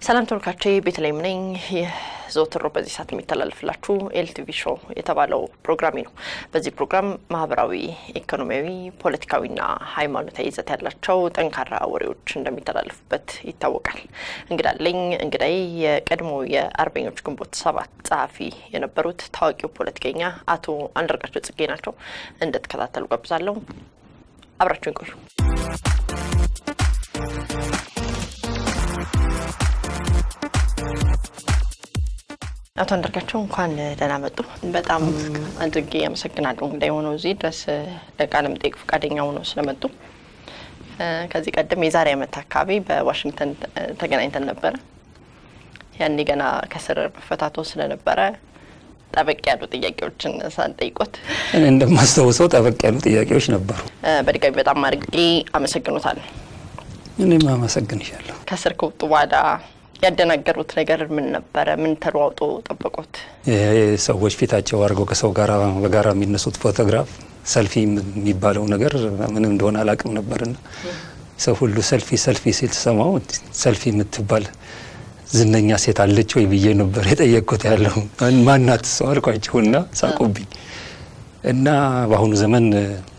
ሰላም ተመልካቾቼ ቤተልሔም ነኝ። ይህ ዘወትር በዚህ ሰዓት የሚተላለፍላችሁ ኤልቲቪ ሾው የተባለው ፕሮግራሜ ነው። በዚህ ፕሮግራም ማህበራዊ፣ ኢኮኖሚያዊ፣ ፖለቲካዊና ሃይማኖታዊ ይዘት ያላቸው ጠንካራ ወሬዎች እንደሚተላለፉበት ይታወቃል። እንግዳለኝ እንግዳይ የቀድሞ የአርበኞች ግንቦት ሰባት ጸሐፊ የነበሩት ታዋቂው ፖለቲከኛ አቶ አንዳርጋቸው ጽጌ ናቸው። እንድትከታተሉ ጋብዛለሁ። አብራችሁን ቆዩ። አቶ አንዳርጋቸው እንኳን ደህና መጡ። በጣም አድርጌ አመሰግናለሁ እንግዳ የሆነው እዚህ ድረስ ለቃለ መጠይቅ ፈቃደኛ ሆነው ስለመጡ። ከዚህ ቀደም የዛሬ ዓመት አካባቢ በዋሽንግተን ተገናኝተን ነበረ። ያኔ ገና ከስር መፈታቶ ስለነበረ ጠበቅ ያሉ ጥያቄዎችን ሳንጠይቆት እኔ እንደማስታውሰው ጠበቅ ያሉ ጥያቄዎች ነበሩ። በድጋሚ በጣም አድርጌ አመሰግኖታል። እኔም አመሰግንሻለሁ። ከስር ከወጡ በኋላ ያደናገሩት ነገር ምን ነበረ? ምን ተለዋውጦ ጠበቁት? ሰዎች ፊታቸው አድርገው ከሰው ጋር በጋራ የሚነሱት ፎቶግራፍ ሰልፊ የሚባለው ነገር ምንም እንደሆነ አላውቅም ነበርና ሰው ሁሉ ሰልፊ ሰልፊ ሲል ሰማው ሰልፊ የምትባል ዝነኛ ሴት አለች ወይ ብዬ ነበር የጠየቅኩት። ያለው ማናት ሰው አልኳቸውና ሳቁብኝ። እና በአሁኑ ዘመን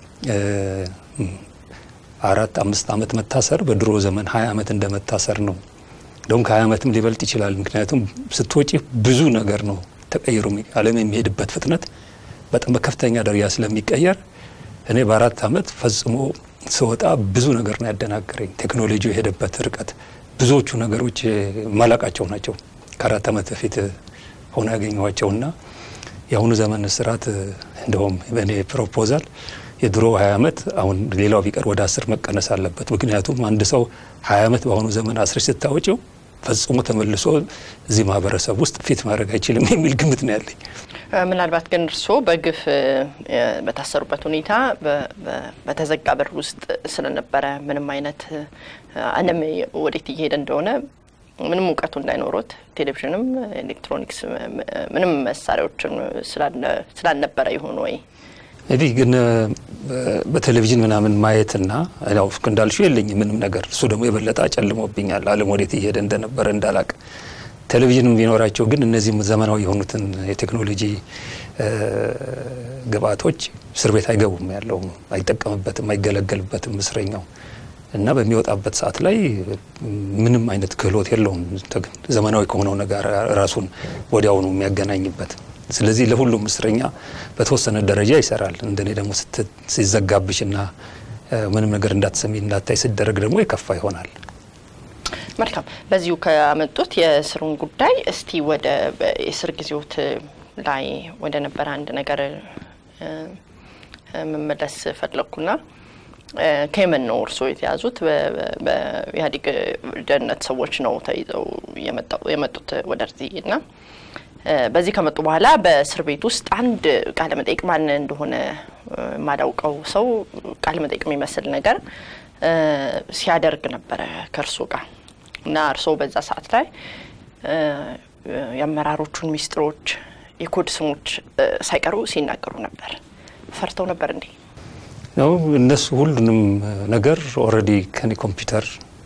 አራት አምስት ዓመት መታሰር በድሮ ዘመን ሀያ ዓመት እንደ መታሰር ነው። እንደውም ከሀያ ዓመትም ሊበልጥ ይችላል። ምክንያቱም ስትወጪ ብዙ ነገር ነው ተቀይሮ ዓለም የሚሄድበት ፍጥነት በጣም በከፍተኛ ደረጃ ስለሚቀየር እኔ በአራት ዓመት ፈጽሞ ስወጣ ብዙ ነገር ነው ያደናገረኝ። ቴክኖሎጂው የሄደበት ርቀት ብዙዎቹ ነገሮች ማላቃቸው ናቸው። ከአራት ዓመት በፊት ሆነ ያገኘኋቸውና የአሁኑ ዘመን እስራት እንደውም በእኔ ፕሮፖዛል የድሮ ሀያ ዓመት አሁን ሌላው ቢቀር ወደ አስር መቀነስ አለበት። ምክንያቱም አንድ ሰው ሀያ ዓመት በአሁኑ ዘመን አስር ስታወጪው ፈጽሞ ተመልሶ እዚህ ማህበረሰብ ውስጥ ፊት ማድረግ አይችልም የሚል ግምት ነው ያለኝ። ምናልባት ግን እርስዎ በግፍ በታሰሩበት ሁኔታ በተዘጋ በር ውስጥ ስለነበረ ምንም አይነት ዓለም ወዴት እየሄደ እንደሆነ ምንም እውቀቱ እንዳይኖሩት ቴሌቪዥንም ኤሌክትሮኒክስ ምንም መሳሪያዎችን ስላልነበረ ይሆን ወይ? እንግዲህ ግን በቴሌቪዥን ምናምን ማየትና ያው እንዳልሽው የለኝ ምንም ነገር። እሱ ደግሞ የበለጠ አጨልሞብኛል። ዓለም ወዴት እየሄደ እንደነበረ እንዳላቅ። ቴሌቪዥን ቢኖራቸው ግን እነዚህም ዘመናዊ የሆኑትን የቴክኖሎጂ ግብአቶች እስር ቤት አይገቡም፣ ያለው አይጠቀምበትም፣ አይገለገልበትም እስረኛው እና በሚወጣበት ሰዓት ላይ ምንም አይነት ክህሎት የለውም ዘመናዊ ከሆነው ነገር ራሱን ወዲያውኑ የሚያገናኝበት ስለዚህ ለሁሉም እስረኛ በተወሰነ ደረጃ ይሰራል። እንደኔ ደግሞ ሲዘጋብሽና ምንም ነገር እንዳትሰሚ እንዳታይ ሲደረግ ደግሞ የከፋ ይሆናል። መልካም። በዚሁ ከመጡት የእስሩን ጉዳይ እስቲ ወደ የእስር ጊዜዎት ላይ ወደ ነበረ አንድ ነገር መመለስ ፈለግኩና ከየመን ነው እርስዎ የተያዙት? በኢህአዴግ ደህንነት ሰዎች ነው ተይዘው የመጡት ወደዚህ እና በዚህ ከመጡ በኋላ በእስር ቤት ውስጥ አንድ ቃለ መጠይቅ ማን እንደሆነ የማላውቀው ሰው ቃለ መጠይቅ የሚመስል ነገር ሲያደርግ ነበረ ከእርሶ ጋር እና እርስዎ በዛ ሰዓት ላይ የአመራሮቹን ሚስጥሮች፣ የኮድ ስሞች ሳይቀሩ ሲናገሩ ነበር። ፈርተው ነበር እንዴ? ነው እነሱ ሁሉንም ነገር ኦልሬዲ ከኔ ኮምፒውተር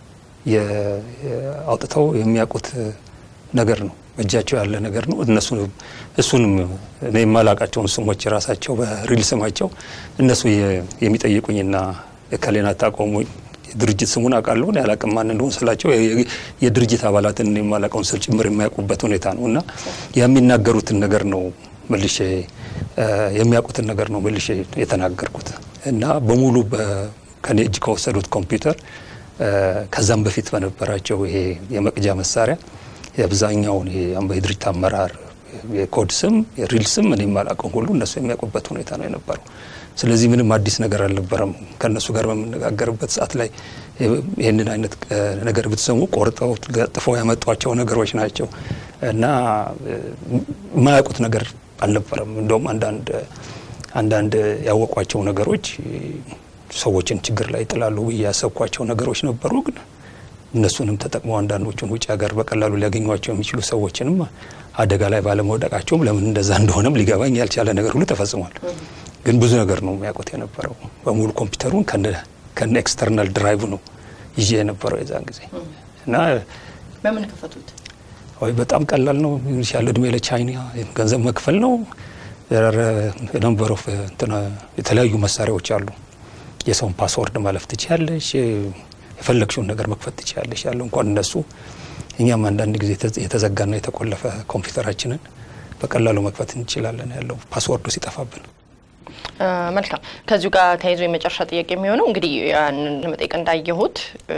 አውጥተው የሚያውቁት ነገር ነው እጃቸው ያለ ነገር ነው። እነሱ እሱንም እኔ የማላቃቸውን ስሞች ራሳቸው በሪል ስማቸው እነሱ የሚጠይቁኝና እከሌን አታውቀውም የድርጅት ስሙን አውቃለሁ ያላቅም ማን እንደሆን ስላቸው የድርጅት አባላትን የማላውቀውን ስል ጭምር የሚያውቁበት ሁኔታ ነው እና የሚናገሩትን ነገር ነው መልሼ የሚያውቁትን ነገር ነው መልሼ የተናገርኩት እና በሙሉ ከኔ እጅ ከወሰዱት ኮምፒውተር ከዛም በፊት በነበራቸው ይሄ የመቅጃ መሳሪያ የአብዛኛውን የድርጅት አመራር የኮድ ስም የሪል ስም እኔ የማላውቀውን ሁሉ እነሱ የሚያውቁበት ሁኔታ ነው የነበረው። ስለዚህ ምንም አዲስ ነገር አልነበረም። ከእነሱ ጋር በምነጋገርበት ሰዓት ላይ ይህንን አይነት ነገር ብትሰሙ ቆርጠው ለጥፈው ያመጧቸው ነገሮች ናቸው እና የማያውቁት ነገር አልነበረም። እንደውም አንዳንድ አንዳንድ ያወቋቸው ነገሮች ሰዎችን ችግር ላይ ይጥላሉ ብዬ ያሰብኳቸው ነገሮች ነበሩ ግን እነሱንም ተጠቅመው አንዳንዶቹን ውጭ ሀገር በቀላሉ ሊያገኟቸው የሚችሉ ሰዎችንም አደጋ ላይ ባለመውደቃቸውም ለምን እንደዛ እንደሆነም ሊገባኝ ያልቻለ ነገር ሁሉ ተፈጽሟል። ግን ብዙ ነገር ነው የሚያውቁት የነበረው። በሙሉ ኮምፒውተሩን ከነ ኤክስተርናል ድራይቭ ነው ይዤ የነበረው የዛን ጊዜ እና በምን ከፈቱት? ወይ በጣም ቀላል ነው ያለ እድሜ ለቻይና ገንዘብ መክፈል ነው። ነምበር ኦፍ የተለያዩ መሳሪያዎች አሉ። የሰውን ፓስወርድ ማለፍ ትችያለሽ። የፈለግሽውን ነገር መክፈት ትችያለሽ። ያለው እንኳን እነሱ እኛም አንዳንድ ጊዜ የተዘጋና የተቆለፈ ኮምፒውተራችንን በቀላሉ መክፈት እንችላለን ያለው ፓስወርዱ ሲጠፋብን። መልካም። ከዚሁ ጋር ተያይዞ የመጨረሻ ጥያቄ የሚሆነው እንግዲህ ያንን ለመጠየቅ እንዳየሁት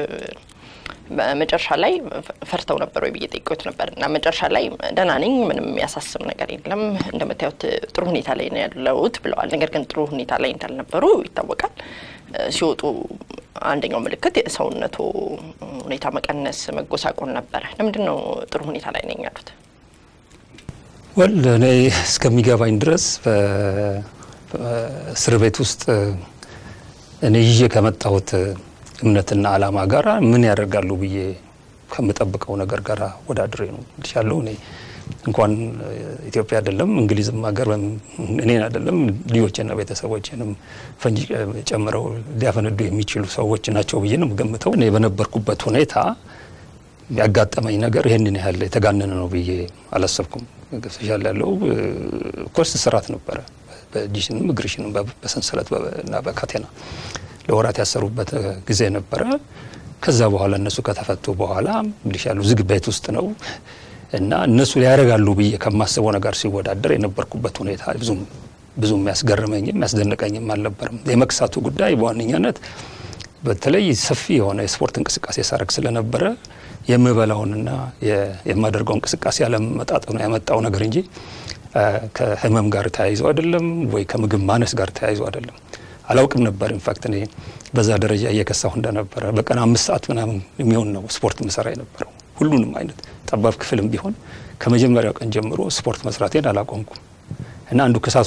መጨረሻ ላይ ፈርተው ነበር ወይ ብዬ ጠይቄዎት ነበር እና መጨረሻ ላይ ደህና ነኝ፣ ምንም የሚያሳስብ ነገር የለም፣ እንደምታዩት ጥሩ ሁኔታ ላይ ነው ያለሁት ብለዋል። ነገር ግን ጥሩ ሁኔታ ላይ እንዳልነበሩ ይታወቃል። ሲወጡ አንደኛው ምልክት የሰውነቱ ሁኔታ መቀነስ፣ መጎሳቆል ነበረ። ለምንድን ነው ጥሩ ሁኔታ ላይ ነኝ ያሉት? ወል እኔ እስከሚገባኝ ድረስ እስር ቤት ውስጥ እኔ ይዤ ከመጣሁት እምነትና ዓላማ ጋር ምን ያደርጋሉ ብዬ ከምጠብቀው ነገር ጋር ወዳድሬ ነው ያለው። እኔ እንኳን ኢትዮጵያ አይደለም እንግሊዝም ሀገር እኔን አይደለም ልጆችና ቤተሰቦችንም ፈንጂ ጨምረው ሊያፈነዱ የሚችሉ ሰዎች ናቸው ብዬ ነው የምገምተው። እኔ በነበርኩበት ሁኔታ ያጋጠመኝ ነገር ይህንን ያህል የተጋነነ ነው ብዬ አላሰብኩም። ገብቶሻል ያለው ኮርስ ስርዓት ነበረ። በእጅሽንም እግርሽንም በሰንሰለት እና በካቴና ለወራት ያሰሩበት ጊዜ ነበረ። ከዛ በኋላ እነሱ ከተፈቱ በኋላ እንግዲህ ያሉ ዝግ ቤት ውስጥ ነው እና እነሱ ሊያደርጋሉ ብዬ ከማስበው ነገር ሲወዳደር የነበርኩበት ሁኔታ ብዙም ብዙ የሚያስገርመኝም የሚያስደንቀኝም አልነበርም። የመክሳቱ ጉዳይ በዋነኛነት በተለይ ሰፊ የሆነ የስፖርት እንቅስቃሴ ሳረግ ስለነበረ የምበላውንና የማደርገው እንቅስቃሴ ያለመጣጠኑ ያመጣው ነገር እንጂ ከህመም ጋር ተያይዞ አይደለም ወይ ከምግብ ማነስ ጋር ተያይዞ አይደለም። አላውቅም ነበር። ኢንፋክት እኔ በዛ ደረጃ እየከሳሁ እንደነበረ በቀን አምስት ሰዓት ምናምን የሚሆን ነው ስፖርት ምሰራ የነበረው። ሁሉንም አይነት ጠባብ ክፍልም ቢሆን ከመጀመሪያው ቀን ጀምሮ ስፖርት መስራቴን አላቆምኩም እና አንዱ ክሳቶ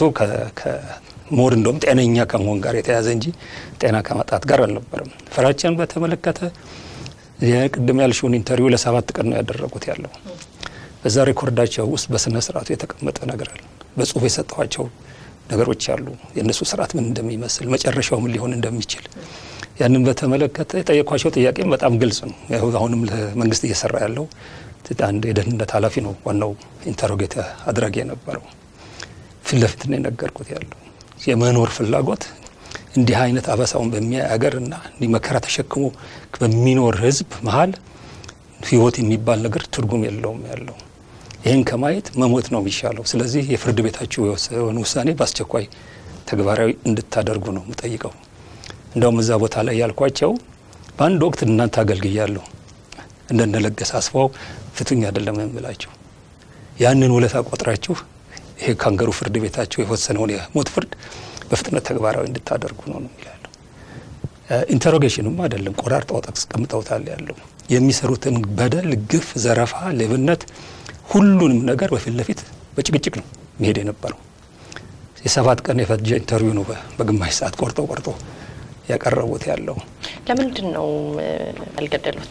ሞር እንደውም ጤነኛ ከመሆን ጋር የተያዘ እንጂ ጤና ከማጣት ጋር አልነበረም። ፍራቻን በተመለከተ የቅድም ያልሽውን ኢንተርቪው ለሰባት ቀን ነው ያደረጉት ያለው በዛ ሬኮርዳቸው ውስጥ በስነ ስርዓቱ የተቀመጠ ነገር አለ። በጽሁፍ የሰጠኋቸው ነገሮች አሉ። የእነሱ ስርዓት ምን እንደሚመስል መጨረሻው ምን ሊሆን እንደሚችል ያንን በተመለከተ የጠየኳቸው ጥያቄም በጣም ግልጽ ነው። አሁንም ለመንግስት እየሰራ ያለው አንድ የደህንነት ኃላፊ ነው ዋናው ኢንተሮጌት አድራጊ የነበረው። ፊት ለፊት ነው የነገርኩት ያለው የመኖር ፍላጎት እንዲህ አይነት አበሳውን በሚያይ ሀገር እና እንዲህ መከራ ተሸክሞ በሚኖር ህዝብ መሀል ህይወት የሚባል ነገር ትርጉም የለውም ያለው ይህን ከማየት መሞት ነው የሚሻለው። ስለዚህ የፍርድ ቤታችሁ የወሰነውን ውሳኔ በአስቸኳይ ተግባራዊ እንድታደርጉ ነው የምጠይቀው። እንደውም እዛ ቦታ ላይ ያልኳቸው በአንድ ወቅት እናንተ አገልግያለሁ እንደነለገሰ አስፋው ፍቱኝ አይደለም የምላቸው ያንን ውለታ ቆጥራችሁ ይሄ ካንገሩ ፍርድ ቤታችሁ የወሰነውን የሞት ፍርድ በፍጥነት ተግባራዊ እንድታደርጉ ነው ነው ይላሉ። ኢንተሮጌሽንም አይደለም ቆራርጠው አስቀምጠውታል ያለው የሚሰሩትን በደል፣ ግፍ፣ ዘረፋ፣ ሌብነት ሁሉንም ነገር በፊት ለፊት በጭቅጭቅ ነው መሄድ የነበረው። የሰባት ቀን የፈጀ ኢንተርቪው ነው በግማሽ ሰዓት ቆርጦ ቆርጦ ያቀረቡት ያለው። ለምንድን ነው ያልገደሉት?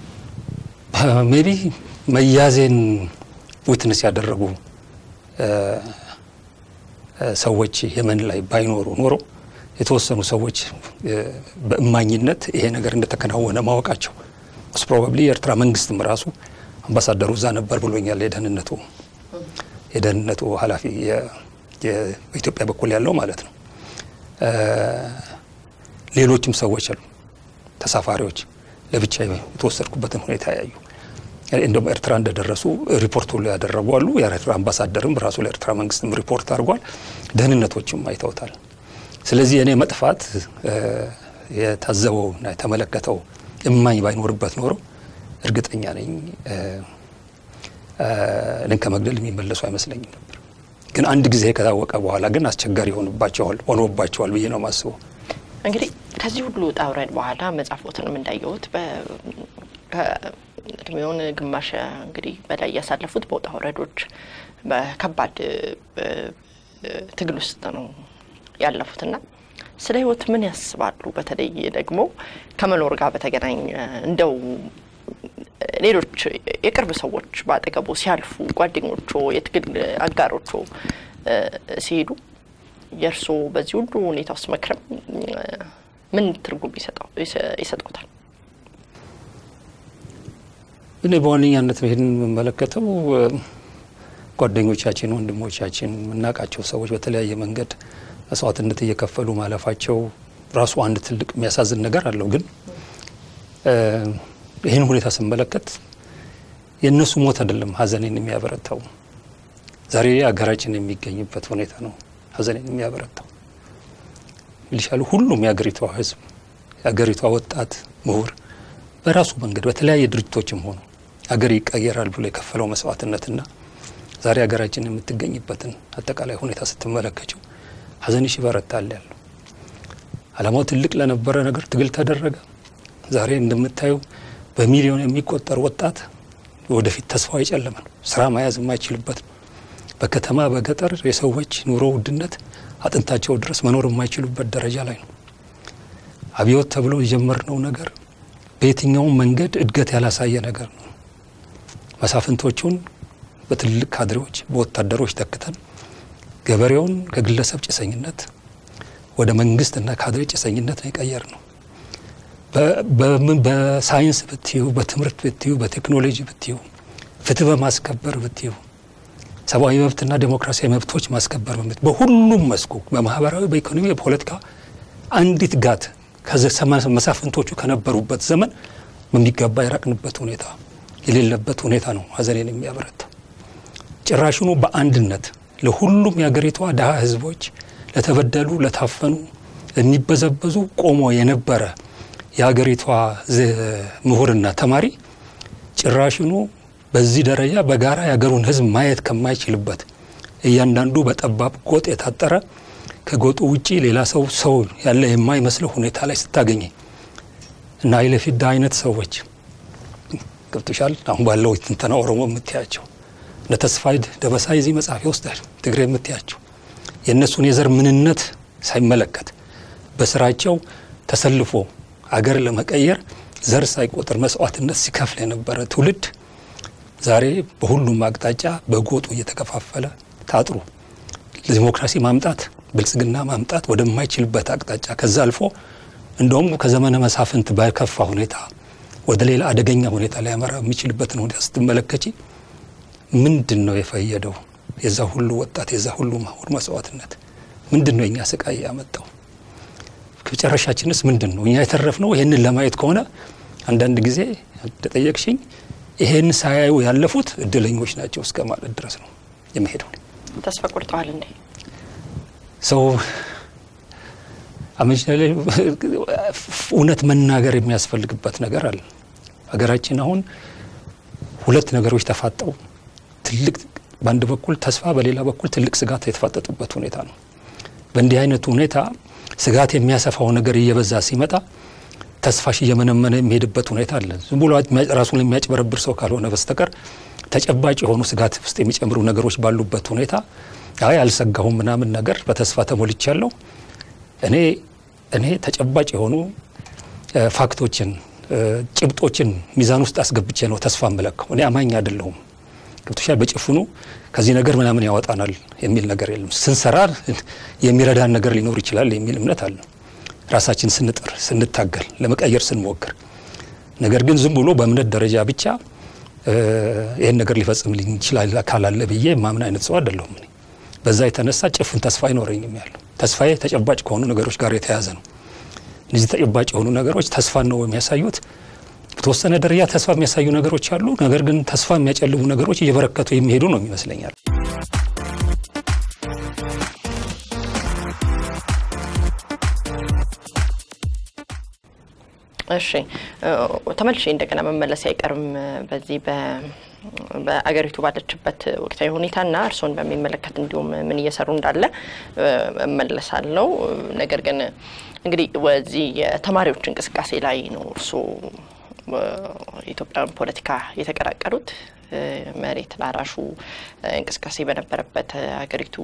ሜቢ መያዜን ዊትነስ ያደረጉ ሰዎች የመን ላይ ባይኖሩ ኖሮ የተወሰኑ ሰዎች በእማኝነት ይሄ ነገር እንደተከናወነ ማወቃቸው ስ ፕሮባብሊ የኤርትራ መንግስትም ራሱ አምባሳደሩ እዛ ነበር ብሎኛል። የደህንነቱ የደህንነቱ ኃላፊ በኢትዮጵያ በኩል ያለው ማለት ነው። ሌሎችም ሰዎች አሉ ተሳፋሪዎች ለብቻ የተወሰድኩበትን ሁኔታ ያዩ እንደውም ኤርትራ እንደደረሱ ሪፖርት ሁሉ ያደረጉ አሉ። የኤርትራ አምባሳደርም ራሱ ለኤርትራ መንግስትም ሪፖርት አድርጓል። ደህንነቶችም አይተውታል። ስለዚህ እኔ መጥፋት የታዘበውና የተመለከተው እማኝ ባይኖርበት ኖሮ እርግጠኛ ነኝ እኔን ከመግደል የሚመለሱ አይመስለኝም ነበር። ግን አንድ ጊዜ ከታወቀ በኋላ ግን አስቸጋሪ ሆንባቸዋል ሆኖባቸዋል ብዬ ነው የማስበው። እንግዲህ ከዚህ ሁሉ ውጣ ውረድ በኋላ መጽሐፎትንም እንዳየሁት እድሜውን ግማሽ እንግዲህ በላይ ያሳለፉት በውጣ ውረዶች በከባድ ትግል ውስጥ ነው ያለፉትና ስለ ህይወት ምን ያስባሉ? በተለይ ደግሞ ከመኖር ጋር በተገናኘ እንደው ሌሎች የቅርብ ሰዎች በአጠገቡ ሲያልፉ ጓደኞቹ፣ የትግል አጋሮቹ ሲሄዱ የእርስዎ በዚህ ሁሉ ሁኔታ ውስጥ መክረም ምን ትርጉም ይሰጠውታል? እኔ በዋነኛነት ይህን የምመለከተው ጓደኞቻችን፣ ወንድሞቻችን የምናውቃቸው ሰዎች በተለያየ መንገድ መስዋዕትነት እየከፈሉ ማለፋቸው ራሱ አንድ ትልቅ የሚያሳዝን ነገር አለው። ግን ይህን ሁኔታ ስመለከት የእነሱ ሞት አይደለም ሀዘኔን የሚያበረታው ዛሬ ሀገራችን የሚገኝበት ሁኔታ ነው ሀዘኔን የሚያበረታው ይልሻሉ። ሁሉም የሀገሪቷ ሕዝብ የሀገሪቷ ወጣት ምሁር በራሱ መንገድ በተለያየ ድርጅቶችም ሆኑ ሀገር ይቀየራል ብሎ የከፈለው መስዋዕትነትና ዛሬ ሀገራችን የምትገኝበትን አጠቃላይ ሁኔታ ስትመለከችው ሀዘንሽ ይበረታል ያለው ዓላማው ትልቅ ለነበረ ነገር ትግል ተደረገ። ዛሬ እንደምታየው በሚሊዮን የሚቆጠር ወጣት ወደፊት ተስፋው የጨለመ ነው። ስራ መያዝ የማይችልበት ነው። በከተማ በገጠር የሰዎች ኑሮ ውድነት አጥንታቸው ድረስ መኖር የማይችሉበት ደረጃ ላይ ነው። አብዮት ተብሎ የጀመርነው ነገር በየትኛውም መንገድ እድገት ያላሳየ ነገር ነው። መሳፍንቶቹን በትልቅ ካድሬዎች በወታደሮች ተክተን ገበሬውን ከግለሰብ ጭሰኝነት ወደ መንግስትና ካድሬ ጭሰኝነት ነው የቀየር ነው። በሳይንስ ብትዩ፣ በትምህርት ብትዩ፣ በቴክኖሎጂ ብትዩ፣ ፍትህ በማስከበር ብትዩ፣ ሰብአዊ መብትና ዴሞክራሲያዊ መብቶች ማስከበር በምት በሁሉም መስኩ በማህበራዊ፣ በኢኮኖሚ፣ በፖለቲካ አንዲት ጋት መሳፍንቶቹ ከነበሩበት ዘመን በሚገባ የራቅንበት ሁኔታ የሌለበት ሁኔታ ነው ሀዘኔን የሚያበረታ ጭራሽኑ በአንድነት ለሁሉም የሀገሪቷ ድሀ ህዝቦች ለተበደሉ፣ ለታፈኑ፣ ለሚበዘበዙ ቆሞ የነበረ የሀገሪቷ ምሁርና ተማሪ ጭራሽኑ በዚህ ደረጃ በጋራ የሀገሩን ህዝብ ማየት ከማይችልበት እያንዳንዱ በጠባብ ጎጥ የታጠረ ከጎጡ ውጪ ሌላ ሰው ሰው ያለ የማይመስለው ሁኔታ ላይ ስታገኘ እና ኃይለ ፊዳ አይነት ሰዎች ገብቶሻል። አሁን ባለው ትንተና ኦሮሞ የምትያቸው እነ ተስፋዬ ደበሳይ እዚህ መጽሐፊ ውስጥ ትግሬ የምትያቸው የእነሱን የዘር ምንነት ሳይመለከት በስራቸው ተሰልፎ አገር ለመቀየር ዘር ሳይቆጥር መስዋዕትነት ሲከፍል የነበረ ትውልድ ዛሬ በሁሉም አቅጣጫ በጎጡ እየተከፋፈለ ታጥሮ ለዲሞክራሲ ማምጣት ብልጽግና ማምጣት ወደማይችልበት አቅጣጫ ከዛ አልፎ እንደውም ከዘመነ መሳፍንት በከፋ ሁኔታ ወደ ሌላ አደገኛ ሁኔታ ሊያመራ የሚችልበትን ሁኔታ ስትመለከቺ ምንድን ነው የፈየደው? የዛ ሁሉ ወጣት የዛ ሁሉ ምሁር መስዋዕትነት ምንድን ነው የኛ ስቃይ ያመጣው? መጨረሻችንስ ምንድን ነው? እኛ የተረፍነው ይህንን ለማየት ከሆነ አንዳንድ ጊዜ እንደጠየቅሽኝ ይሄን ሳያዩ ያለፉት እድለኞች ናቸው እስከ ማለት ድረስ ነው የሚሄደው። ተስፋ ቆርጠዋል እንዴ? ሰው አመች እውነት መናገር የሚያስፈልግበት ነገር አለ። ሀገራችን አሁን ሁለት ነገሮች ተፋጠው ትልቅ በአንድ በኩል ተስፋ በሌላ በኩል ትልቅ ስጋት የተፋጠጡበት ሁኔታ ነው። በእንዲህ አይነቱ ሁኔታ ስጋት የሚያሰፋው ነገር እየበዛ ሲመጣ ተስፋሽ እየመነመነ የሚሄድበት ሁኔታ አለ። ዝም ብሎ ራሱን የሚያጭበረብር ሰው ካልሆነ በስተቀር ተጨባጭ የሆኑ ስጋት ውስጥ የሚጨምሩ ነገሮች ባሉበት ሁኔታ አይ አልሰጋሁም ምናምን ነገር በተስፋ ተሞልቻለሁ። እኔ እኔ ተጨባጭ የሆኑ ፋክቶችን ጭብጦችን ሚዛን ውስጥ አስገብቼ ነው ተስፋ መለከው። እኔ አማኝ አይደለሁም። ገብቶሻል። በጭፍኑ ከዚህ ነገር ምናምን ያወጣናል የሚል ነገር የለም። ስንሰራ የሚረዳን ነገር ሊኖር ይችላል የሚል እምነት አለ። ራሳችን ስንጥር፣ ስንታገል፣ ለመቀየር ስንሞክር፣ ነገር ግን ዝም ብሎ በእምነት ደረጃ ብቻ ይህን ነገር ሊፈጽምልኝ ይችላል አካል አለ ብዬ ማምን አይነት ሰው አይደለሁም። እኔ በዛ የተነሳ ጭፍን ተስፋ አይኖረኝም ያለው ተስፋዬ ተጨባጭ ከሆኑ ነገሮች ጋር የተያያዘ ነው። እነዚህ ተጨባጭ የሆኑ ነገሮች ተስፋን ነው የሚያሳዩት። በተወሰነ ደረጃ ተስፋ የሚያሳዩ ነገሮች አሉ። ነገር ግን ተስፋ የሚያጨልሙ ነገሮች እየበረከቱ የሚሄዱ ነው ይመስለኛል። እሺ ተመልሼ እንደገና መመለስ አይቀርም በዚህ በአገሪቱ ባለችበት ወቅታዊ ሁኔታና እርስዎን በሚመለከት እንዲሁም ምን እየሰሩ እንዳለ እመለሳለሁ። ነገር ግን እንግዲህ በዚህ የተማሪዎች እንቅስቃሴ ላይ ነው እርስዎ የኢትዮጵያን ፖለቲካ የተቀላቀሉት። መሬት ላራሹ እንቅስቃሴ በነበረበት ሀገሪቱ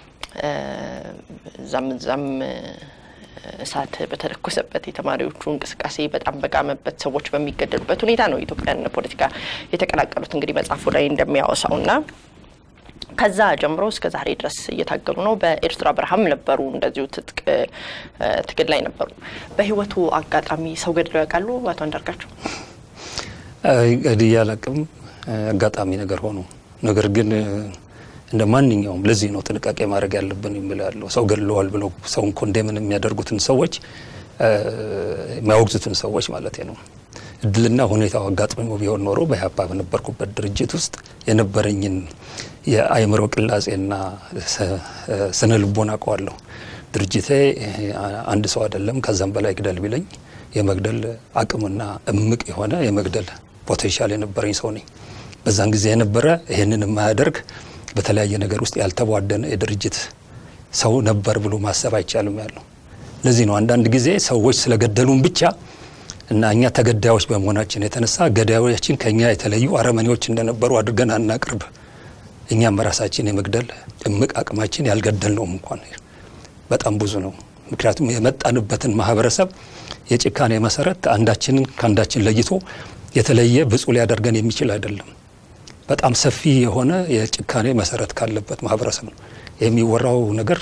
ዛም ዛም እሳት በተለኮሰበት የተማሪዎቹ እንቅስቃሴ በጣም በጋመበት ሰዎች በሚገደሉበት ሁኔታ ነው የኢትዮጵያን ፖለቲካ የተቀላቀሉት። እንግዲህ መጽሐፉ ላይ እንደሚያወሳው ና ከዛ ጀምሮ እስከ ዛሬ ድረስ እየታገሉ ነው። በኤርትራ በረሃም ነበሩ፣ እንደዚሁ ትጥቅ ትግል ላይ ነበሩ። በህይወቱ አጋጣሚ ሰው ገድለው ያውቃሉ? አቶ አንዳርጋቸው ገድዬ አላቅም። አጋጣሚ ነገር ሆኖ ነገር ግን እንደ ማንኛውም ለዚህ ነው ጥንቃቄ ማድረግ ያለብን የሚለው ሰው ገድለዋል ብለው ሰውን ኮንዴምን የሚያደርጉትን ሰዎች የሚያወግዙትን ሰዎች ማለት ነው። እድልና ሁኔታው አጋጥሞ ቢሆን ኖሮ በኢህአፓ በነበርኩበት ድርጅት ውስጥ የነበረኝን የአእምሮ ቅላጼና ስነ ልቦና አውቀዋለሁ። ድርጅቴ አንድ ሰው አይደለም ከዛም በላይ ግደል ቢለኝ የመግደል አቅምና እምቅ የሆነ የመግደል ፖቴንሻል የነበረኝ ሰው ነኝ። በዛን ጊዜ የነበረ ይህንን የማያደርግ በተለያየ ነገር ውስጥ ያልተቧደነ የድርጅት ሰው ነበር ብሎ ማሰብ አይቻልም ያለው። ለዚህ ነው አንዳንድ ጊዜ ሰዎች ስለገደሉን ብቻ እና እኛ ተገዳዮች በመሆናችን የተነሳ ገዳዮቻችን ከእኛ የተለዩ አረመኔዎች እንደነበሩ አድርገን አናቅርብ። እኛም በራሳችን የመግደል እምቅ አቅማችን ያልገደል ነውም እንኳን በጣም ብዙ ነው። ምክንያቱም የመጣንበትን ማህበረሰብ የጭካኔ መሰረት አንዳችንን ከአንዳችን ለይቶ የተለየ ብፁዕ ሊያደርገን የሚችል አይደለም። በጣም ሰፊ የሆነ የጭካኔ መሰረት ካለበት ማህበረሰብ ነው የሚወራው ነገር።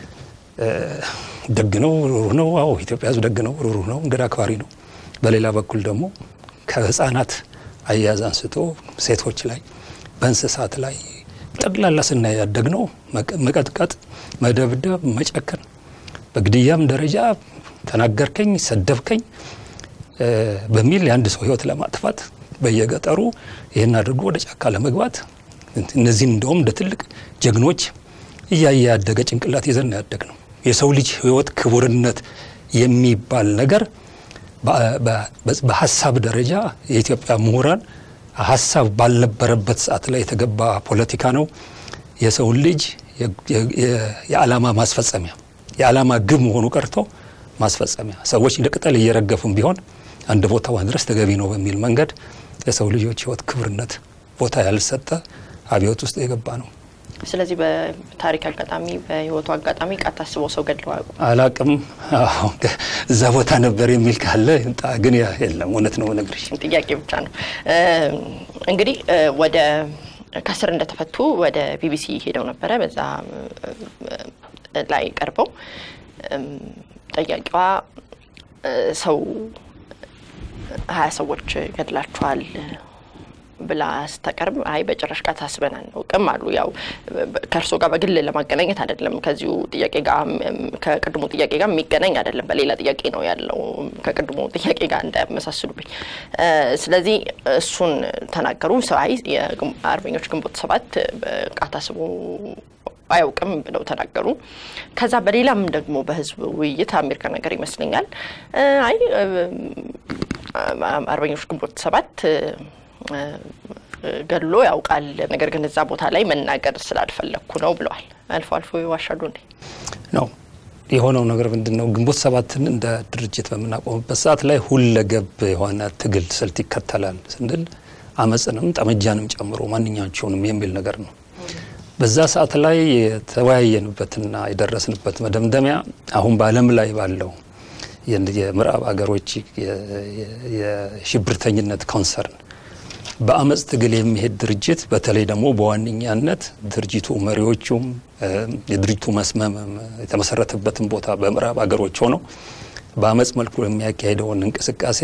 ደግ ነው፣ ሩሩህ ነው። አዎ ኢትዮጵያ ሕዝብ ደግ ነው፣ ሩሩህ ነው፣ እንግዳ አክባሪ ነው። በሌላ በኩል ደግሞ ከህፃናት አያያዝ አንስቶ ሴቶች ላይ በእንስሳት ላይ ጠቅላላ ስናይ ያደግነው መቀጥቀጥ፣ መደብደብ፣ መጨከን በግድያም ደረጃ ተናገርከኝ፣ ሰደብከኝ በሚል የአንድ ሰው ህይወት ለማጥፋት በየገጠሩ ይህን አድርጎ ወደ ጫካ ለመግባት እነዚህን እንደውም እንደ ትልቅ ጀግኖች እያየ ያደገ ጭንቅላት ይዘን ያደግ ነው። የሰው ልጅ ህይወት ክቡርነት የሚባል ነገር በሀሳብ ደረጃ የኢትዮጵያ ምሁራን ሀሳብ ባልነበረበት ሰዓት ላይ የተገባ ፖለቲካ ነው። የሰውን ልጅ የዓላማ ማስፈጸሚያ የዓላማ ግብ መሆኑ ቀርቶ ማስፈጸሚያ ሰዎች እንደ ቅጠል እየረገፉም ቢሆን አንድ ቦታ ማድረስ ተገቢ ነው በሚል መንገድ የሰው ልጆች ህይወት ክብርነት ቦታ ያልሰጠ አብዮት ውስጥ የገባ ነው። ስለዚህ በታሪክ አጋጣሚ በህይወቱ አጋጣሚ ቃታ አስበው ሰው ገድለው አያውቁም? አላቅም። እዛ ቦታ ነበር የሚል ካለ ግን የለም። እውነት ነው ነግርሽ። ጥያቄ ብቻ ነው። እንግዲህ ወደ ከስር እንደተፈቱ ወደ ቢቢሲ ሄደው ነበረ። በዛ ላይ ቀርበው ጠያቂዋ ሰው ሀያ ሰዎች ገድላችኋል ብላ ስታቀርብ አይ በጭራሽ ቃታ አስበን አናውቅም አሉ። ያው ከእርሶ ጋር በግል ለማገናኘት አይደለም፣ ከዚሁ ጥያቄ ጋር ከቅድሙ ጥያቄ ጋር የሚገናኝ አይደለም። በሌላ ጥያቄ ነው ያለው ከቅድሙ ጥያቄ ጋር እንዳያመሳስሉብኝ። ስለዚህ እሱን ተናገሩ። አይ የአርበኞች ግንቦት ሰባት ቃታ አስቦ አያውቅም ብለው ተናገሩ። ከዛ በሌላም ደግሞ በህዝብ ውይይት አሜሪካ ነገር ይመስለኛል አይ አርበኞች ግንቦት ሰባት ገድሎ ያውቃል፣ ነገር ግን እዛ ቦታ ላይ መናገር ስላልፈለግኩ ነው ብለዋል። አልፎ አልፎ ይዋሻሉ እንዴ? ነው የሆነው ነገር ምንድን ነው? ግንቦት ሰባትን እንደ ድርጅት በምናቆምበት ሰዓት ላይ ሁለገብ የሆነ ትግል ስልት ይከተላል ስንል አመፅንም ጠመጃንም ጨምሮ ማንኛቸውንም የሚል ነገር ነው። በዛ ሰዓት ላይ የተወያየንበትና የደረስንበት መደምደሚያ አሁን በዓለም ላይ ባለው የምዕራብ አገሮች የሽብርተኝነት ኮንሰርን በአመፅ ትግል የሚሄድ ድርጅት በተለይ ደግሞ በዋነኛነት ድርጅቱ መሪዎቹም የድርጅቱ መስመም የተመሰረተበትን ቦታ በምዕራብ አገሮች ሆነው በአመፅ መልኩ የሚያካሄደውን እንቅስቃሴ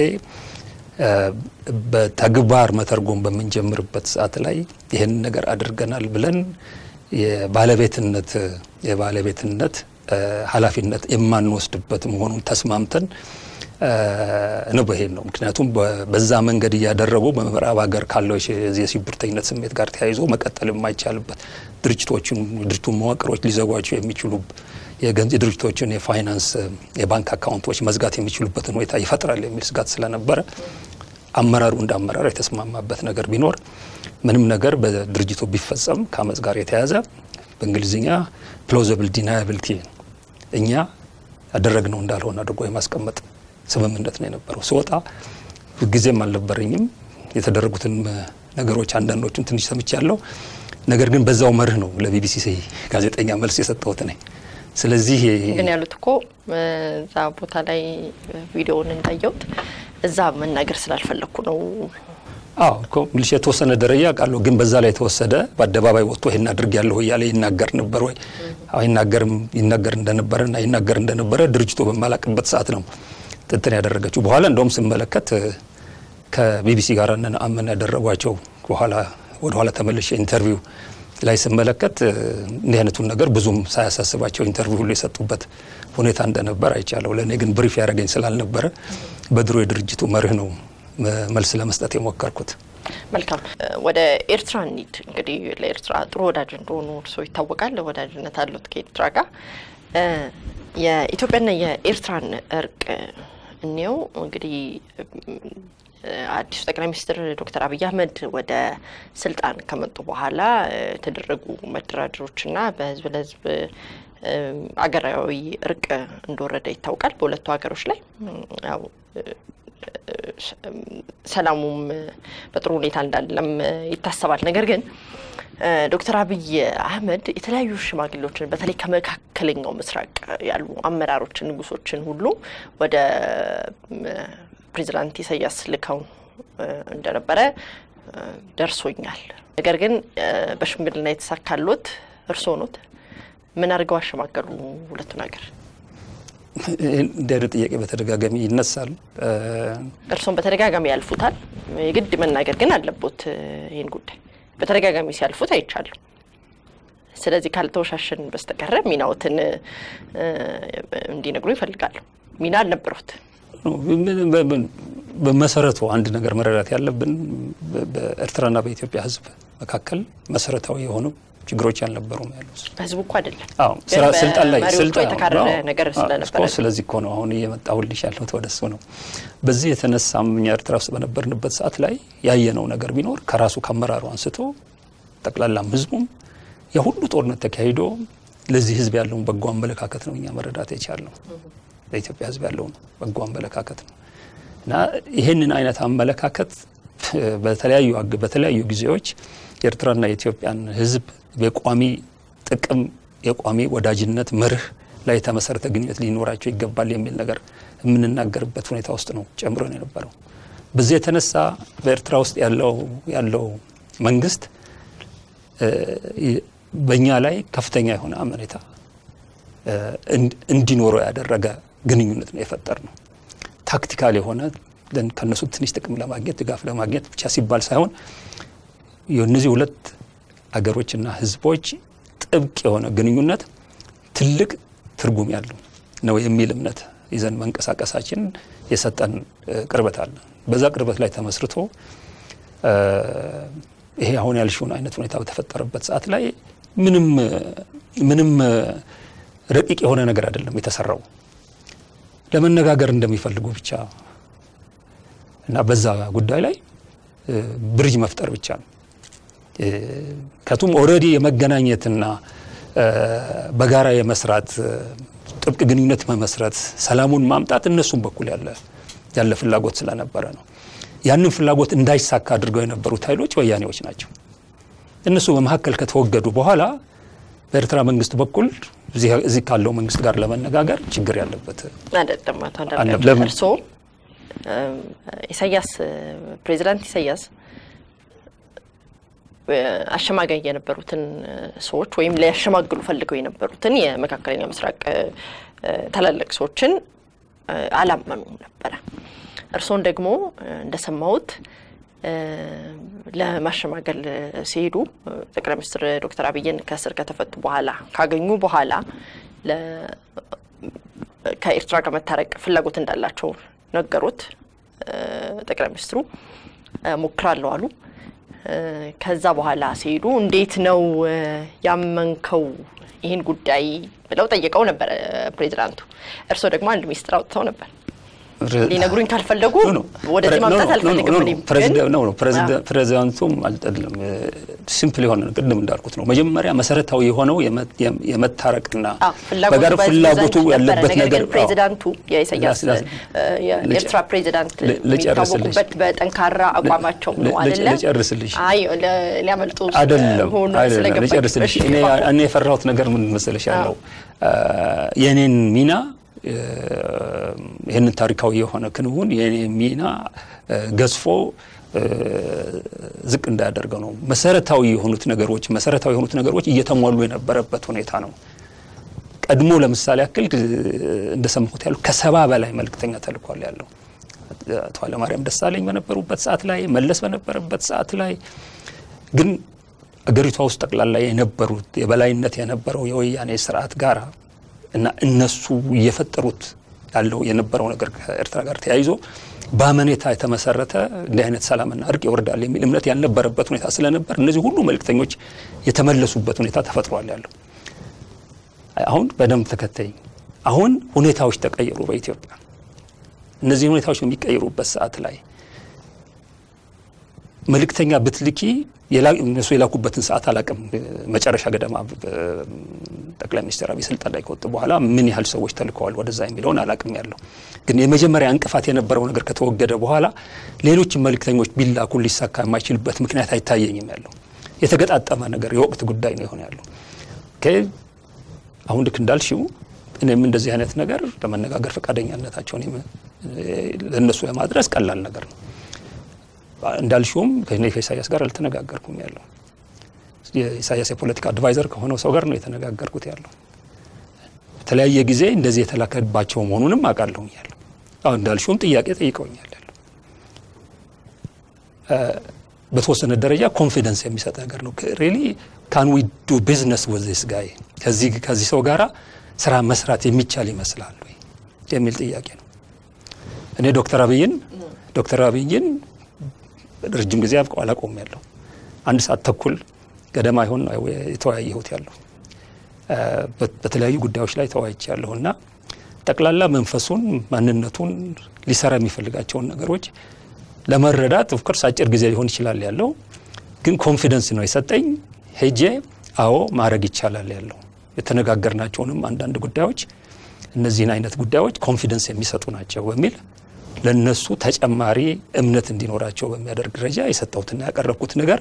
በተግባር መተርጎም በምንጀምርበት ሰዓት ላይ ይህን ነገር አድርገናል ብለን የባለቤትነት የባለቤትነት ኃላፊነት የማንወስድበት መሆኑን ተስማምተን ነው በሄድ ነው። ምክንያቱም በዛ መንገድ እያደረጉ በምዕራብ ሀገር ካለው የሽብርተኝነት ስሜት ጋር ተያይዞ መቀጠል የማይቻልበት ድርጅቶችን ድርጅቱን መዋቅሮች ሊዘጓቸው የሚችሉ የድርጅቶችን የፋይናንስ የባንክ አካውንቶች መዝጋት የሚችሉበትን ሁኔታ ይፈጥራል የሚል ስጋት ስለነበረ አመራሩ እንደ አመራር የተስማማበት ነገር ቢኖር ምንም ነገር በድርጅቱ ቢፈጸም ከአመፅ ጋር የተያዘ በእንግሊዝኛ ፕሎዘብል ዲናያብሊቲ እኛ ያደረግነው እንዳልሆነ አድርጎ የማስቀመጥ ስምምነት ነው የነበረው። ስወጣ ጊዜም አልነበረኝም። የተደረጉትን ነገሮች አንዳንዶቹን ትንሽ ሰምቻለሁ። ነገር ግን በዛው መርህ ነው ለቢቢሲ ጋዜጠኛ መልስ የሰጠሁት ነኝ። ስለዚህ ግን ያሉት እኮ እዛ ቦታ ላይ ቪዲዮውን እንዳየሁት እዛ መናገር ስላልፈለግኩ ነው። አዎ እኮ ምልሽ የተወሰነ ደረጃ ቃለሁ ግን በዛ ላይ የተወሰደ በአደባባይ ወጥቶ ይህን አድርግ ያለሁ እያለ ይናገር ነበር ወይ ይናገርም ይናገር እንደነበረና ይናገር እንደነበረ ድርጅቱ በማላቅበት ሰዓት ነው ጥንትን ያደረገችው። በኋላ እንደውም ስመለከት ከቢቢሲ ጋር እነ ነአምን ያደረጓቸው በኋላ ወደኋላ ተመልሼ ኢንተርቪው ላይ ስመለከት እንዲህ አይነቱን ነገር ብዙም ሳያሳስባቸው ኢንተርቪው ሁሉ የሰጡበት ሁኔታ እንደነበር አይቻለሁ። ለእኔ ግን ብሪፍ ያደረገኝ ስላልነበረ በድሮ የድርጅቱ መርህ ነው መልስ ለመስጠት የሞከርኩት። መልካም ወደ ኤርትራ እንሂድ። እንግዲህ ለኤርትራ ጥሩ ወዳጅ እንደሆኑ እርስዎ ይታወቃል። ወዳጅነት አሉት ከኤርትራ ጋር። የኢትዮጵያና የኤርትራን እርቅ እንየው። እንግዲህ አዲሱ ጠቅላይ ሚኒስትር ዶክተር አብይ አህመድ ወደ ስልጣን ከመጡ በኋላ የተደረጉ መደራደሮችና በህዝብ ለህዝብ አገራዊ እርቅ እንደወረደ ይታወቃል። በሁለቱ ሀገሮች ላይ ያው ሰላሙም በጥሩ ሁኔታ እንዳለም ይታሰባል። ነገር ግን ዶክተር አብይ አህመድ የተለያዩ ሽማግሌዎችን በተለይ ከመካከለኛው ምስራቅ ያሉ አመራሮችን፣ ንጉሶችን ሁሉ ወደ ፕሬዚዳንት ኢሳያስ ልከው እንደነበረ ደርሶኛል። ነገር ግን በሽምግልና የተሳካሎት እርስዎ ኖት። ምን አድርገው አሸማገሉ ሁለቱን ሀገር? እንዲህ አይነት ጥያቄ በተደጋጋሚ ይነሳል። እርስዎም በተደጋጋሚ ያልፉታል። የግድ መናገር ግን አለቦት ይህን ጉዳይ በተደጋጋሚ ሲያልፉት አይቻለሁ። ስለዚህ ካልተወሻሸን በስተቀረ ሚናዎትን እንዲነግሩ ይፈልጋሉ። ሚና አልነበሩት። በመሰረቱ አንድ ነገር መረዳት ያለብን በኤርትራና በኢትዮጵያ ሕዝብ መካከል መሰረታዊ የሆኑ ችግሮች አልነበሩም ያሉት። በህዝቡ እኮ አይደለም ስልጣን ላይ መሪዎቹ የተካረረ ነገር ስለነበረ ስለዚህ እኮ ነው አሁን እየመጣሁልሽ ያለሁት ወደ እሱ ነው። በዚህ የተነሳም እኛ ኤርትራ ውስጥ በነበርንበት ሰዓት ላይ ያየነው ነገር ቢኖር ከራሱ ከአመራሩ አንስቶ ጠቅላላም ህዝቡም የሁሉ ጦርነት ተካሂዶ ለዚህ ህዝብ ያለውን በጎ አመለካከት ነው እኛ መረዳት የቻልነው። ለኢትዮጵያ ህዝብ ያለውን በጎ አመለካከት ነው እና ይህንን አይነት አመለካከት በተለያዩ በተለያዩ ጊዜዎች የኤርትራና የኢትዮጵያን ህዝብ የቋሚ ጥቅም የቋሚ ወዳጅነት መርህ ላይ የተመሰረተ ግንኙነት ሊኖራቸው ይገባል የሚል ነገር የምንናገርበት ሁኔታ ውስጥ ነው ጨምሮ ነው የነበረው። በዚህ የተነሳ በኤርትራ ውስጥ ያለው ያለው መንግስት በእኛ ላይ ከፍተኛ የሆነ አመኔታ እንዲኖረው ያደረገ ግንኙነት ነው የፈጠር ነው። ታክቲካል የሆነ ከነሱ ትንሽ ጥቅም ለማግኘት ድጋፍ ለማግኘት ብቻ ሲባል ሳይሆን የእነዚህ ሁለት አገሮችና ህዝቦች ጥብቅ የሆነ ግንኙነት ትልቅ ትርጉም ያለው ነው የሚል እምነት ይዘን መንቀሳቀሳችን የሰጠን ቅርበት አለ። በዛ ቅርበት ላይ ተመስርቶ ይሄ አሁን ያልሽውን አይነት ሁኔታ በተፈጠረበት ሰዓት ላይ ምንም ምንም ረቂቅ የሆነ ነገር አይደለም የተሰራው ለመነጋገር እንደሚፈልጉ ብቻ እና በዛ ጉዳይ ላይ ብሪጅ መፍጠር ብቻ ነው። ከቱም ኦልሬዲ የመገናኘትና በጋራ የመስራት ጥብቅ ግንኙነት መመስረት፣ ሰላሙን ማምጣት እነሱም በኩል ያለ ያለ ፍላጎት ስለነበረ ነው። ያንን ፍላጎት እንዳይሳካ አድርገው የነበሩት ኃይሎች ወያኔዎች ናቸው። እነሱ በመካከል ከተወገዱ በኋላ በኤርትራ መንግስት በኩል እዚህ ካለው መንግስት ጋር ለመነጋገር ችግር ያለበት አይደለም። አቶ አንዳርጋቸው እርስዎ ኢሳያስ ፕሬዚዳንት ኢሳያስ አሸማጋይ የነበሩትን ሰዎች ወይም ሊያሸማግሉ ፈልገው የነበሩትን የመካከለኛ ምስራቅ ታላላቅ ሰዎችን አላመኑም ነበረ። እርስዎን ደግሞ እንደሰማሁት ለማሸማገል ሲሄዱ ጠቅላይ ሚኒስትር ዶክተር አብይን ከእስር ከተፈቱ በኋላ ካገኙ በኋላ ከኤርትራ ጋር መታረቅ ፍላጎት እንዳላቸው ነገሩት። ጠቅላይ ሚኒስትሩ ሞክራለሁ አሉ። ከዛ በኋላ ሲሄዱ እንዴት ነው ያመንከው ይህን ጉዳይ ብለው ጠይቀው ነበር ፕሬዚዳንቱ። እርስዎ ደግሞ አንድ ሚስጥር አውጥተው ነበር። ሊነግሩኝ ካልፈለጉ ወደዚህ ማምጣት አልፈልግም። ፕሬዚዳንቱም አይደለም ሲምፕል የሆነ ቅድም እንዳልኩት ነው። መጀመሪያ መሰረታዊ የሆነው የመታረቅና በጋር ፍላጎቱ ያለበት ነገር ፕሬዚዳንቱ የኢሳያስ የኤርትራ ፕሬዚዳንት የሚታወቁበት በጠንካራ አቋማቸው ነው አይደለ? ልጨርስልሽ። አይ ሊያመልጡ አይደለም አይደለም፣ ልጨርስልሽ። እኔ የፈራሁት ነገር ምን መሰለሽ ያለው የእኔን ሚና ይህንን ታሪካዊ የሆነ ክንውን የኔ ሚና ገዝፎ ዝቅ እንዳያደርገው ነው። መሰረታዊ የሆኑት ነገሮች መሰረታዊ የሆኑት ነገሮች እየተሟሉ የነበረበት ሁኔታ ነው። ቀድሞ ለምሳሌ ያክል እንደሰማሁት ያሉ ከሰባ በላይ መልእክተኛ ተልኳል ያለው አቶ ኃይለማርያም ደሳለኝ በነበሩበት ሰዓት ላይ መለስ በነበረበት ሰዓት ላይ ግን አገሪቷ ውስጥ ጠቅላላ የነበሩት የበላይነት የነበረው የወያኔ ስርዓት ጋር እና እነሱ እየፈጠሩት ያለው የነበረው ነገር ከኤርትራ ጋር ተያይዞ በአመኔታ የተመሰረተ እንዲህ አይነት ሰላምና እርቅ ይወርዳል የሚል እምነት ያልነበረበት ሁኔታ ስለነበር እነዚህ ሁሉ መልእክተኞች የተመለሱበት ሁኔታ ተፈጥሯል ያለው። አሁን በደንብ ተከታይ አሁን ሁኔታዎች ተቀየሩ በኢትዮጵያ። እነዚህ ሁኔታዎች በሚቀየሩበት ሰዓት ላይ መልእክተኛ ብትልኪ እነሱ የላኩበትን ሰዓት አላቅም። መጨረሻ ገደማ ጠቅላይ ሚኒስትር አብይ ስልጣን ላይ ከወጡ በኋላ ምን ያህል ሰዎች ተልከዋል ወደዛ የሚለውን አላቅም ያለው ግን የመጀመሪያ እንቅፋት የነበረው ነገር ከተወገደ በኋላ ሌሎችም መልእክተኞች ቢላኩ ሊሳካ የማይችልበት ምክንያት አይታየኝም ያለው የተገጣጠመ ነገር የወቅት ጉዳይ ነው የሆነ ያለው። አሁን ልክ እንዳልሽው እኔም እንደዚህ አይነት ነገር ለመነጋገር ፈቃደኛነታቸውን ለእነሱ ለማድረስ ቀላል ነገር ነው። እንዳልሽውም ከእኔ ከኢሳያስ ጋር አልተነጋገርኩም ያለው የኢሳያስ የፖለቲካ አድቫይዘር ከሆነው ሰው ጋር ነው የተነጋገርኩት ያለው። በተለያየ ጊዜ እንደዚህ የተላከባቸው መሆኑንም አውቃለሁ ያለው። አሁን እንዳልሽውም ጥያቄ ጠይቀውኛል ያለው። በተወሰነ ደረጃ ኮንፊደንስ የሚሰጥ ነገር ነው። ሪሊ ካን ዊ ዱ ቢዝነስ ወዝ ዚስ ጋይ ከዚህ ከዚህ ሰው ጋራ ስራ መስራት የሚቻል ይመስላል ወይ የሚል ጥያቄ ነው። እኔ ዶክተር አብይን ዶክተር አብይን ረጅም ጊዜ አላቆም ያለው አንድ ሰዓት ተኩል ገደማ ይሆን የተወያየሁት ያለው በተለያዩ ጉዳዮች ላይ ተወያይቼ ያለሁ እና ጠቅላላ መንፈሱን ማንነቱን ሊሰራ የሚፈልጋቸውን ነገሮች ለመረዳት ኦፍኮርስ አጭር ጊዜ ሊሆን ይችላል ያለው ግን ኮንፊደንስ ነው የሰጠኝ። ሄጄ አዎ ማድረግ ይቻላል ያለው የተነጋገርናቸውንም አንዳንድ ጉዳዮች እነዚህን አይነት ጉዳዮች ኮንፊደንስ የሚሰጡ ናቸው በሚል ለነሱ ተጨማሪ እምነት እንዲኖራቸው በሚያደርግ ደረጃ የሰጠሁትና ያቀረብኩት ነገር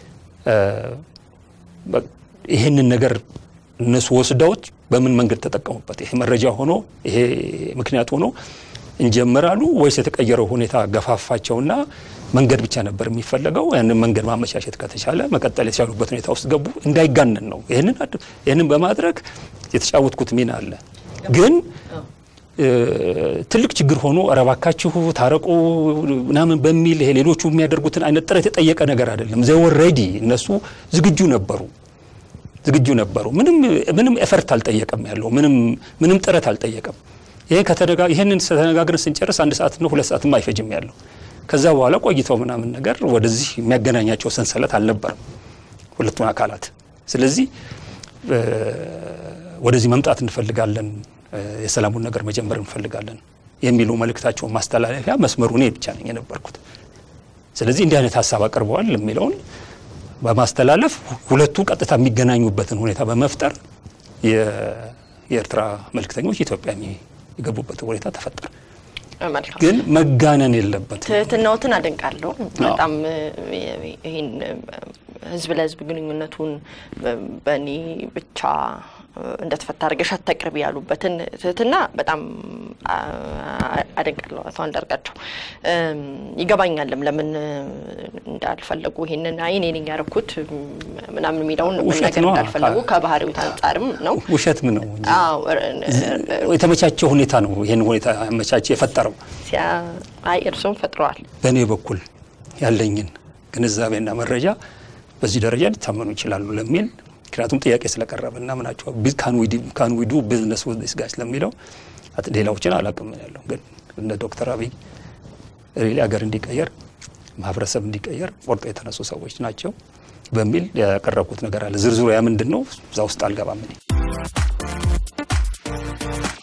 ይህንን ነገር እነሱ ወስደውት በምን መንገድ ተጠቀሙበት፣ ይሄ መረጃ ሆኖ ይሄ ምክንያት ሆኖ እንጀምራሉ ወይስ የተቀየረው ሁኔታ ገፋፋቸውና መንገድ ብቻ ነበር የሚፈለገው? ያንን መንገድ ማመቻቸት ከተቻለ መቀጠል የተቻሉበት ሁኔታ ውስጥ ገቡ። እንዳይጋነን ነው። ይህንን በማድረግ የተጫወትኩት ሚና አለ ግን ትልቅ ችግር ሆኖ ኧረ እባካችሁ ታረቁ ምናምን በሚል ይሄ ሌሎቹ የሚያደርጉትን አይነት ጥረት የጠየቀ ነገር አይደለም። ዘወር ሬዲ እነሱ ዝግጁ ነበሩ ዝግጁ ነበሩ። ምንም ምንም ኤፈርት አልጠየቀም ያለው ምንም ምንም ጥረት አልጠየቀም። ይሄ ከተነጋ ይሄንን ተነጋግረን ስንጨርስ አንድ ሰዓት ነው ሁለት ሰዓትም አይፈጅም ያለው። ከዛ በኋላ ቆይተው ምናምን ነገር ወደዚህ የሚያገናኛቸው ሰንሰለት አልነበረም ሁለቱን አካላት። ስለዚህ ወደዚህ መምጣት እንፈልጋለን የሰላሙን ነገር መጀመር እንፈልጋለን የሚሉ መልእክታቸውን ማስተላለፊያ መስመሩ እኔ ብቻ ነኝ የነበርኩት። ስለዚህ እንዲህ አይነት ሀሳብ አቅርበዋል የሚለውን በማስተላለፍ ሁለቱ ቀጥታ የሚገናኙበትን ሁኔታ በመፍጠር የኤርትራ መልእክተኞች ኢትዮጵያ የገቡበት ሁኔታ ተፈጠረ። ግን መጋነን የለበትም። ትህትናዎትን አደንቃለሁ በጣም ይህን ህዝብ ለህዝብ ግንኙነቱን በእኔ ብቻ እንደተፈታ አድርገሽ አታቅርቢ ያሉበትን ትህትና በጣም አደንቃለሁ። አቶ አንዳርጋቸው ይገባኛልም ለምን እንዳልፈለጉ ይሄንን አይ እኔ ነኝ ያደረኩት ምናምን የሚለውን መናገር እንዳልፈለጉ ከባህሪው አንጻርም ነው። ውሸትም ነው የተመቻቸው ሁኔታ ነው። ይህን ሁኔታ ያመቻቸ የፈጠረው አይ እርስዎም ፈጥረዋል። በእኔ በኩል ያለኝን ግንዛቤና መረጃ በዚህ ደረጃ ሊታመኑ ይችላሉ ለሚል ምክንያቱም ጥያቄ ስለቀረበና ምናቸው ካን ዊ ዱ ቢዝነስ ዊዝ ዲስ ጋይ ስለሚለው ሌላዎችን አላውቅም ያለው ግን እነ ዶክተር አብይ ሪሊ ሀገር እንዲቀየር ማህበረሰብ እንዲቀየር ቆርጦ የተነሱ ሰዎች ናቸው በሚል ያቀረብኩት ነገር አለ። ዝርዝሩ ያ ምንድን ነው እዛ ውስጥ አልገባም እኔ።